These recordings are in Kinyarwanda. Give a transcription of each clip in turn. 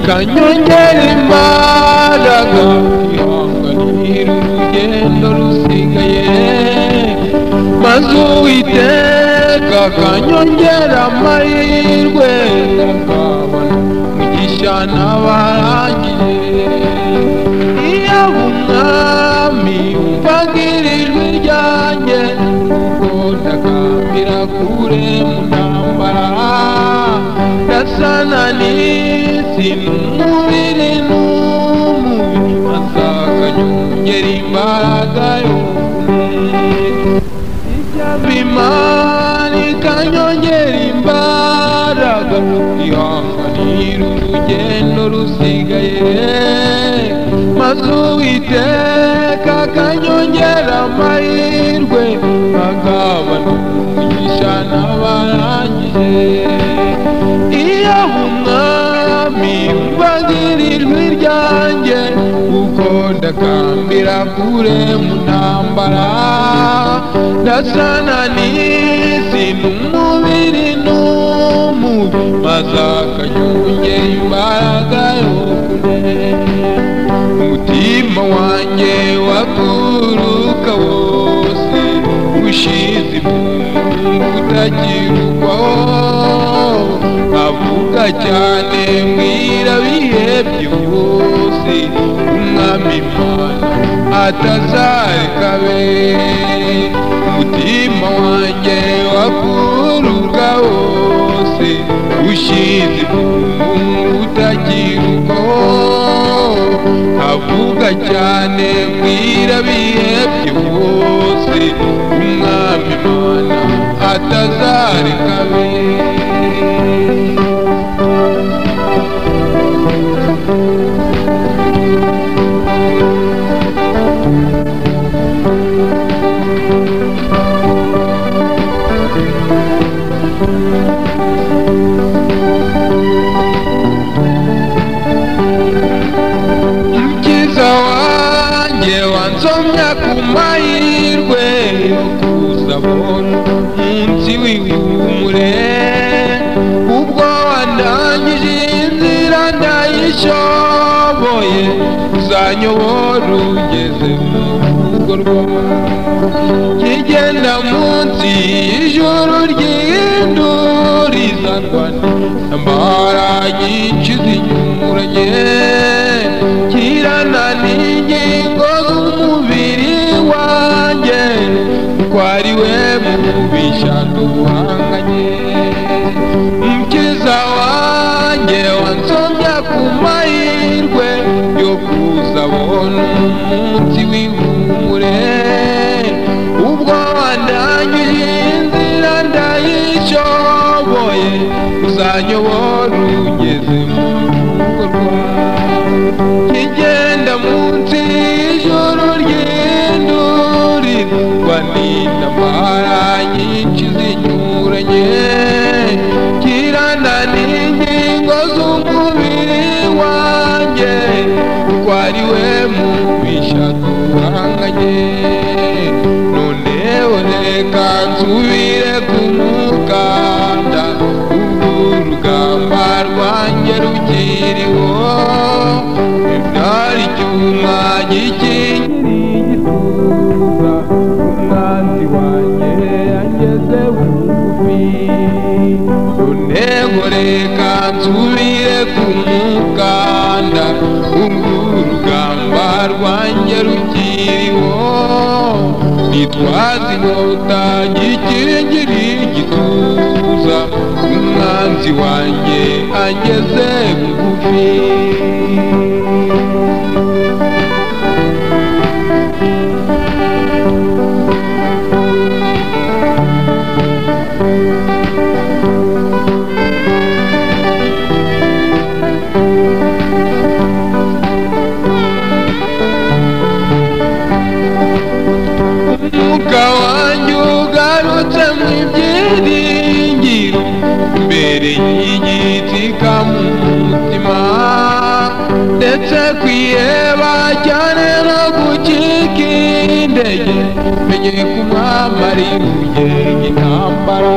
kanyongera imbaraga ihangwa n'ihira urugendo rusigaye maze uwiteka akanyongera amahirwe ndakabona umugisha n'abarangiye iyo umwami wumvaga iri jwi ryanjye ubwo ndagambira kure mu ntambara gasana n'isi n'umubiri n'umubiri masakanyongera imbaraga y'umuntu ibyabimana ikanyongera imbaraga ihanganira urugendo rusigaye maze uwiteka akanyongera amahirwe agabana umugisha n'abarangije iyo umwami wumvagira ijwi ryanjye kuko ndakambira kure mu ntambara ndasana n'isi n'umubiri n'umubi maze akanyongera imbaraga yo kure umutima wanjye waguruka wose ushize impumbu utakirukwaho avuga cyane mwira bihebye byose umwami imana atazareka be umutima wanjye wakururwa wose ushize impumbu utakirukwaho avuga cyane mwira bihebye byose umwami imana atazareka be Mukiza wanjye wansomya ku mahirwe yo kuzabona umunsi w'ihumure ubwo wandangije inzira ndayishoboye uzanyobora ugeze mu rugo rwawe kigenda munsi y'ijoro ry'induri zarwana ambara nyinshi zinyuranye kirana n'ingingo z'umubiri wanjye kuko ari we mubisha duhanganye mukiza wanjye wansomya ku mahirwe yo kuzabona umunsi w'ihumure ubwo wandangije inzira ndayishoboye uzanyobora ugeze mu rugo rwawe kigenda munsi y'ijoro ry'induri rwanina amara nyinshi zinyuranye kirana n'ingingo z'umubiri wanjye kuko ari we mubisha duhanganye none reka nsubire ku mukanda ubwo urugamba rwanjye rukiriho nari icyuma gikingiriye igituza umwanzi wanjye yageze bugufi none reka nsubire ku mukanda ubwo urugamba rwanjye rukiriho nitwaze inkota gikingiriye igituza umwanzi wanjye ageze bugufi umwuka wanjye ugarutse mu byiringiro imbere y'igiti kamutima ndetse kwiheba cyane no gucika intege menye kumwamari ugera intambara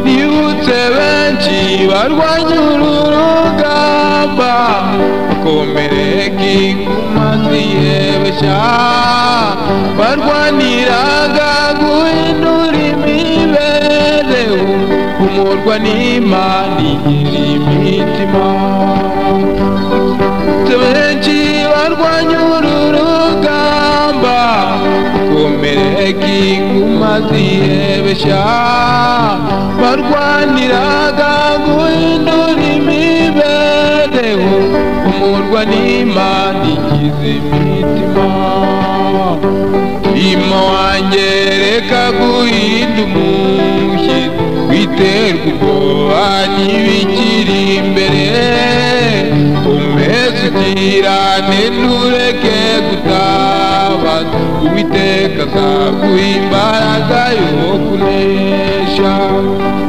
nibutse benshi barwanya uru rugamba vuba komereka inkumazi yebeshya barwaniraga guhindura imibereho umurwa n'imana igira imitima benshi barwanya uru rugamba komereka inkumazi yebeshya barwaniraga guhindura imibereho umurwa n'imana igize imitima ima wanjye reka guhinda umushyi witerwa ubwoba n'ibikiri imbere umeze ugirane ntureke gutabaza uwiteka azaguha imbaraga yo kunesha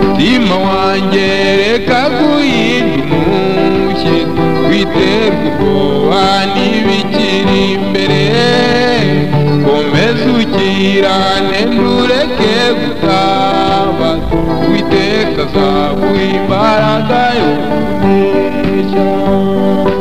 mutima wanjye reka guhinda umushyi witerwa ubwoba n'ibikiri imbere komeza ukirane ntureke gutaba witeka azaguha imbaraga yo kunesha